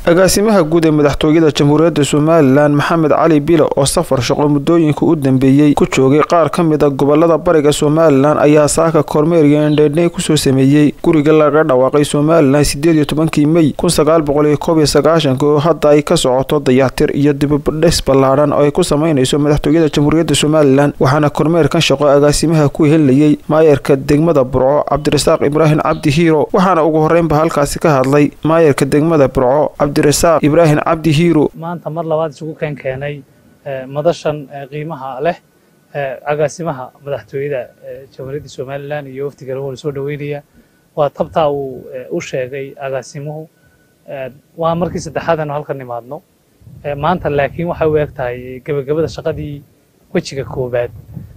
agaasimaha guud ee madaxtooyada jamhuuriyadda somalilan maxamed cali bilo oo safar shaqo muddooyinka u dambeeyey ku joogay qaar ka mid a gobolada bariga somalilan ayaa saaka kormeer iyo indheydhney kusoo sameeyey guriga laga dhawaaqay somalilan sideed iyo tobankii mey kun sagaal boqol iyo koob iyo sagaashanka oo hadda ay ka socoto dayactir iyo dibadhis ballaadhan oo ay ku sameynayso madaxtooyada jamhuuriyadda somalilan waxaana kormeerkan shaqo agaasimaha ku helayay maayarka degmada burco cabdirasaaq ibraahim cabdi hiiro waxaana ugu horreynba halkaasi ka hadlay maayarka degmada burco cabdirasaaq ibraahim cabdi hiiro maanta mar labaad isugu keen keenay madashan qiimaha leh agaasimaha madaxtooyada jamhuuriyadda somalilan iyo wafdiga lagu soo dhaweynaya waa tabtaa uu u sheegay agaasimuhu waa markii saddexaad aanu halkan nimaadno maanta laakiin waxay u eg tahay gebagabada shaqadii wejiga koobaad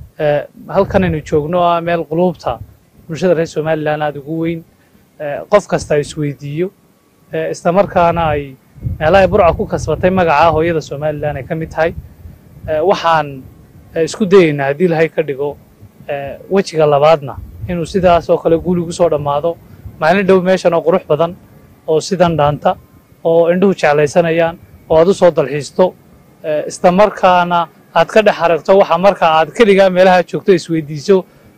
halkanaynu joogno ah meel quluubta bulshada reer somalilan aada ugu weyn qof kasta isweydiiyo isla markaana ay meelahay burca ku kasbatay magaca hooyada somalilan ay ka mid tahay waxaan isku dayeynaa haddii ilahay ka dhigo wejiga labaadna inuu sidaas oo kale guuli gu soo dhammaado maalin dhow meeshan oo qurux badan oo sidan dhaanta oo indhuhu jeclaysanayaan oo aad u soo dalxiisto isla markaana aad ka dhex aragto waxa marka aad keligaa meelaha joogto isweydiiso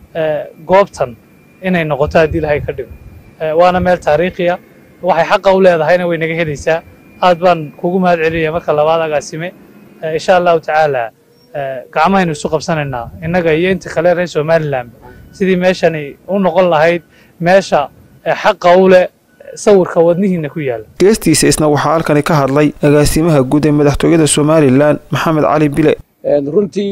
goobtan inay noqoto haddii ilahay ka dhigo waana meel taariikhiya waxay xaqa u leedahayna way naga helaysaa aad baan kugu mahad celinaya marka labaad agaasime insha allahu tacaala gacmahaynu isu qabsanaynaa innaga iyo inta kale reer somalilan sidii meeshani u noqon lahayd meesha xaqa u leh sawirka wadnihiina ku yaala geestiisa isna waxaa halkani ka hadlay agaasimaha guud ee madaxtooyada somalilan maxamed cali bile runtii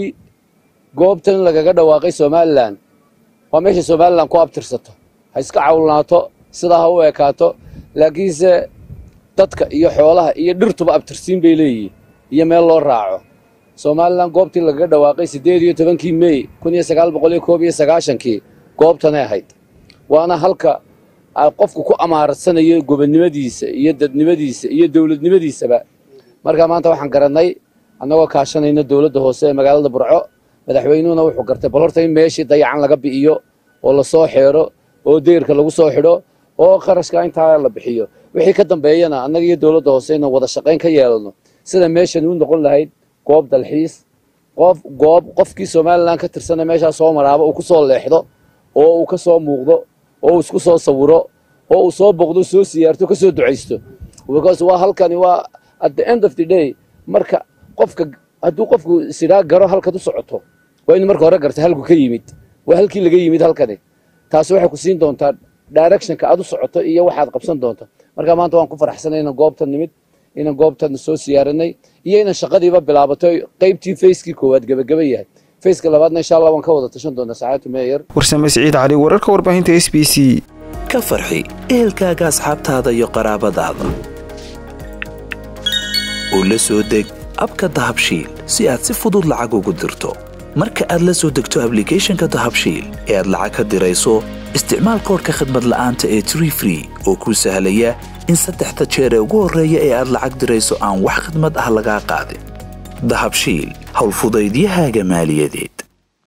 goobtan lagaga dhawaaqay somalilan waa meesha somalilan ku abtirsato ha iska cawlnaato sidaa ha u ekaato laakiinse dadka iyo xoolaha iyo dhirtuba abtirsiin bay leeyihiin iyo meel loo raaco somalilan goobtii lagaga dhawaaqay siddeed iyo tobankii mey kun iyo sagaal boqol iyo koob iyo sagaashankii goobtanay ahayd waana halka qofku ku amaarsanayo gobonnimadiisa iyo dadnimadiisa iyo dowladnimadiisaba marka maanta waxaan garannay annagoo kaashanayno dowladda hoose ee magaalada burco madaxweynuhuna wuxuu gartay bal horta in meeshii dayacan laga bi'iyo oo lasoo xeero oo deyrka lagu soo xidho oo qarashka intaa la bixiyo wixii ka dambeeyana annaga iyo dowladda hoose inuu wada shaqayn ka yeelano sida meeshan u noqon lahayd goob dalxiis qof goob qofkii somalilan ka tirsana meeshaa soo maraaba uu ku soo leexdo oo uu ka soo muuqdo oo uu isku soo sawiro oo uu soo boqdo soo siyaarto ka soo ducaysto because waa halkani waa at the end of the day marka qofka hadduu qofku sidhaa garo halkaad u socoto waa inu marka hore garta halku ka yimid waa halkii laga yimid halkani taasi waxay ku siin doontaa directionka aad u socoto iyo waxaad qabsan doonto marka maanta waan ku faraxsanay inaan goobtan nimid inaan goobtan soo siyaaranay iyo inaan shaqadiiba bilaabato qaybtii fayskii koowaad gebagaba yahay fayska labaadna insha allah waan ka wada tashan doonaa saacadtu meeyar warsame siciid cali wararka warbaahinta s b c ka farxi ehelkaaga asxaabtaada iyo qaraabadaada oo la soo deg abka dahabshiil si aad si fudud lacag ugu dirto marka aad la soo degto ablicathonka dahabshiil ee aad lacag ka dirayso isticmaal koorka khadmad la'aanta ee tree free oo kuu sahlaya in saddexda jeer ee ugu horreeya ee aad lacag dirayso aan wax khadmad ah lagaa qaadin dahabshiil howlfudaydiyahaaga maaliyadeed